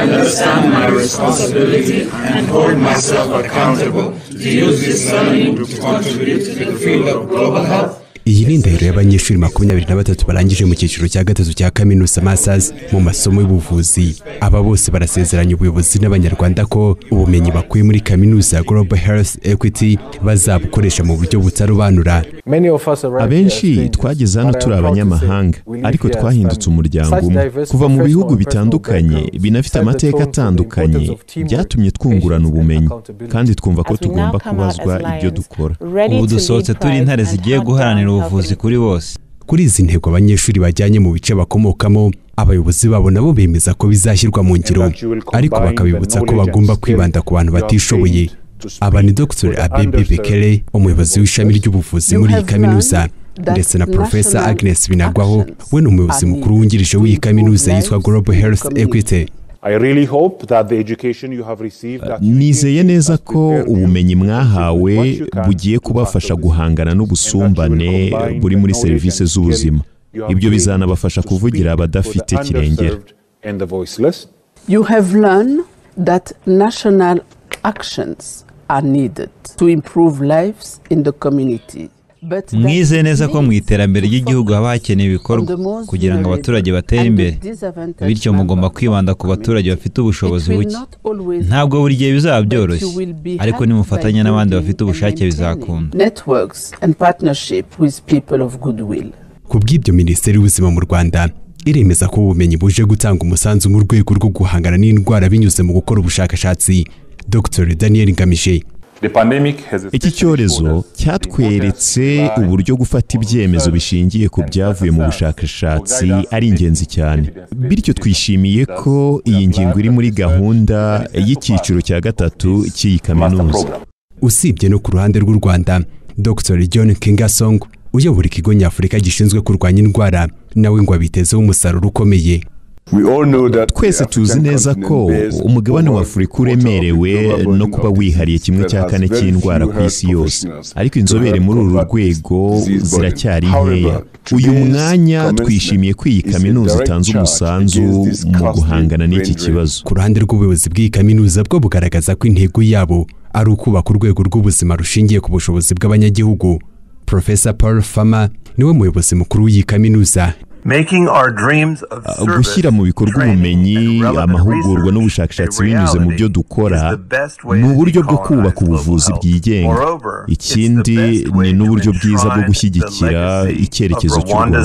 understand my responsibility and hold myself accountable to use this learning to contribute to the field of global health iyi ni indahiro y'abanyeshuri makumyabiri na batatu barangije mu cyiciro cya gatatu cya kaminuza masazi mu masomo y'ubuvuzi aba bose barasezeranya ubuyobozi n'abanyarwanda ko ubumenyi bakuye muri kaminuza ya global health equity bazabukoresha mu buryo butarobanura abenshi twageze hano turi abanyamahanga ariko twahindutse umuryango umwe kuva mu bihugu bitandukanye binafite amateka atandukanye byatumye twungurana ubumenyi kandi twumva ko tugomba kubazwa ibyo dukora ubu dusohotse turi intare zigiye guharanira ubuvuzi kuri bose kuri izi ntego abanyeshuri bajyanye mu bice bakomokamo abayobozi babo nabo bemeza ko bizashyirwa mu ngiro ariko bakabibutsa ko bagomba kwibanda ku bantu batishoboye aba ni dr abebe bekere umuyobozi w'ishami ry'ubuvuzi muri iyi kaminuza ndetse na porofesa agnes binagwaho we ni umuyobozi mukuru wungirije w'iyi kaminuza yitwa global health equity nizeye neza ko ubumenyi mwahawe bugiye kubafasha guhangana n'ubusumbane buri muri serivisi z'ubuzima ibyo bizanabafasha kuvugira abadafite kirengera you have learned that national actions are needed to improve lives in the community. But that mwizeye neza ko mu iterambere ry'igihugu haba hakenewe ibikorwa On the most kugira ngo abaturage batere and the imbere disadvantaged bityo member mugomba of kwibanda ku our baturage bafite ubushobozi It will buke not always ntabwo buri gihe bizaba byoroshye but you will be ariko helped nimufatanya by n'abandi building bafite and ubushake maintaining bizakunda networks and partnership with people of goodwill ku bw'ibyo minisiteri y'ubuzima mu rwanda iremeza ko ubumenyi buje gutanga umusanzu mu rwego rwo guhangana n'indwara binyuze mu gukora ubushakashatsi dr daniel ngamije iki cyorezo cyatweretse uburyo gufata ibyemezo bishingiye ku byavuye mu bushakashatsi ari ingenzi cyane bityo twishimiye ko iyi ngingo iri muri gahunda y'icyiciro cya gatatu cy'iyi kaminuza usibye no ku ruhande rw'u rwanda dr john kingasong uyobora ikigo nyafurika gishinzwe kurwanya indwara nawe ngo abitezeho umusaruro ukomeye twese tuzi neza ko umugabane wa afurika uremerewe no kuba wihariye kimwe cya kane cy'indwara ku isi yose ariko inzobere muri uru rwego ziracyari nkeya uyu mwanya twishimiye ko iyi kaminuza itanze umusanzu mu guhangana n'iki kibazo ku ruhande rw'ubuyobozi bw'iyi kaminuza bwo bugaragaza ko intego yabo ari ukubaka urwego rw'ubuzima rushingiye ku bushobozi bw'abanyagihugu profesa paul fama niwe muyobozi mukuru w'iyi kaminuza gushyira mu bikorwa ubumenyi amahugurwa n'ubushakashatsi binyuze mu byo dukora ni uburyo bwo kubaka ubuvuzi bwigenga ikindi ni n'uburyo bwiza bwo gushyigikira icyerekezo cy'u rwanda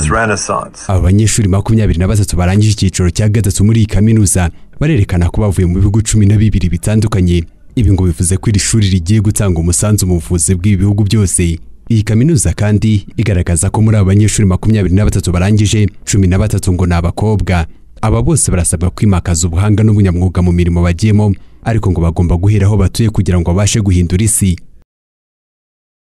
aba banyeshuri makumyabiri na batatu barangije icyiciro cya gatatu muri iyi kaminuza barerekana ko bavuye mu bihugu cumi na bibiri bitandukanye ibi ngo bivuze ko iri shuri rigiye gutanga umusanzu mu buvuzi bw'ibi bihugu byose iyi kaminuza kandi igaragaza ko muri aba banyeshuri makumyabiri na batatu barangije cumi na batatu ngo ni abakobwa aba bose barasabwa kwimakaza ubuhanga n'ubunyamwuga mu mirimo bagiyemo ariko ngo bagomba guhera aho batuye kugira ngo babashe guhindura isi